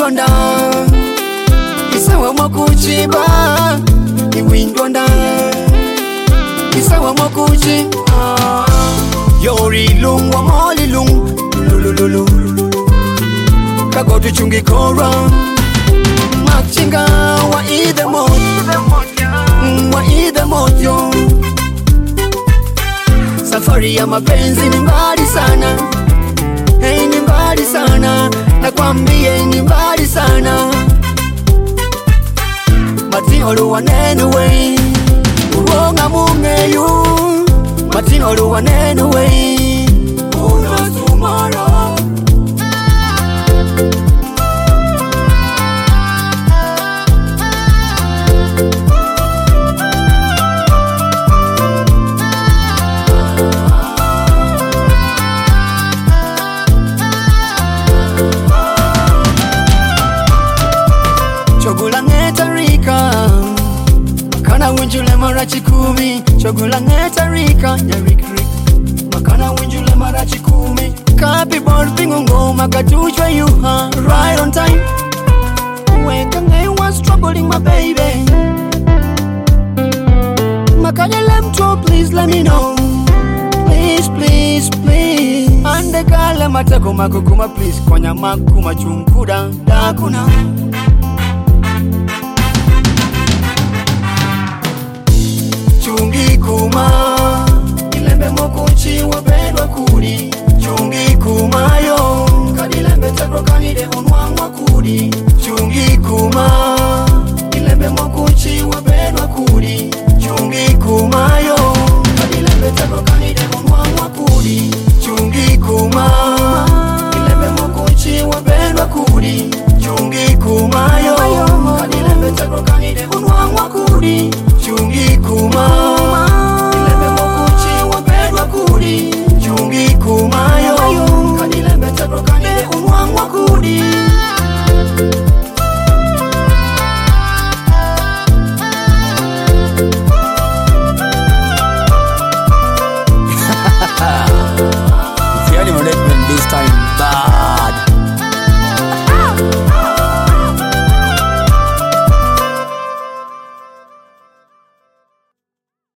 iwindonda isawa mwakuchiba iwindonda isawa mwakuchi yorilung wamolilung lulululu kagotu chungikora machinga wa idemot wa idemotyo safari ya mapenzi ni mbali sana hey, ni mbali sana nakwambie ni mbali sana matioluwanenuwe uronga mungeyu matioluwanenuwe unosumara chogula ng'etarika makana winjule mara chikumi chogula ng'etarika nyarikrik makana winjule mara chikumi kapi bor pingo ngoma katujwa yuha right on time weka ngai was troubling my baby makanya lemto please let me know please please please ande kala matako makukuma please konya makuma chunkuda dakuna chungi kuma ilembe mokuchi wapendwa kudi chungi kumayo kadilembe tegro kanide onwangwa kudi chungi kuma ilembe mokuchi wapendwa kudi chungi kumayo kadilembe tegro kanide onwangwa kudi chungi kuma ilembe mokuchi wapendwa kudi chungi kumayo kadilembe tegro kanide onwangwa kudi chungi kuma